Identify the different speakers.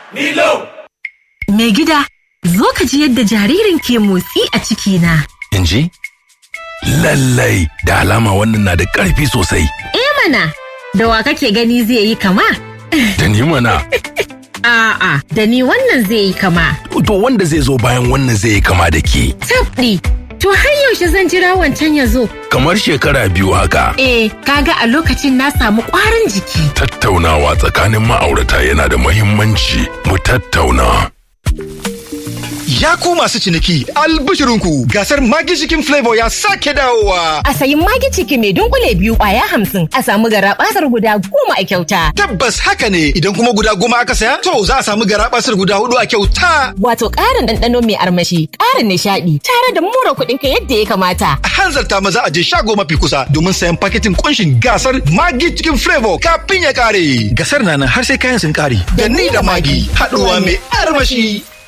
Speaker 1: Milo!
Speaker 2: Mai gida, zo ka ji yadda jaririn ke motsi a cikina.
Speaker 3: in ji? Lallai da alama wannan na da ƙarfi sosai.
Speaker 2: Eh mana, da wa kake gani zai yi kama?
Speaker 3: Da ni mana,
Speaker 2: A'a, da ni wannan zai yi kama.
Speaker 3: to wanda zai zo bayan wannan zai yi kama da ke.
Speaker 2: Tabɗi, to har yaushe zan jira wancan ya zo?
Speaker 3: Kamar shekara biyu haka.
Speaker 2: Eh, kaga a lokacin na samu ƙwarin jiki.
Speaker 3: Tattaunawa tsakanin ma'aurata yana da muhimmanci. Mu tattauna.
Speaker 4: Ya ku masu ciniki, albishirinku gasar Magi Chicken Flavor ya sake dawowa.
Speaker 2: A sayi magi ciki mai dunkule biyu ƙwaya hamsin, a samu garaɓasar guda goma a kyauta.
Speaker 4: Tabbas haka ne idan kuma guda goma aka saya, to za a samu garabasar guda hudu a kyauta.
Speaker 2: Wato ƙarin ɗanɗano mai armashi, ƙarin nishaɗi, tare da mura kuɗinka yadda ya kamata.
Speaker 4: A hanzarta maza a je shago mafi kusa domin sayan paketin kunshin gasar Magi Chicken Flavor kafin ya kare. Gasar na nan har sai kayan sun kare. Da ni da Magi, haɗuwa mai armashi.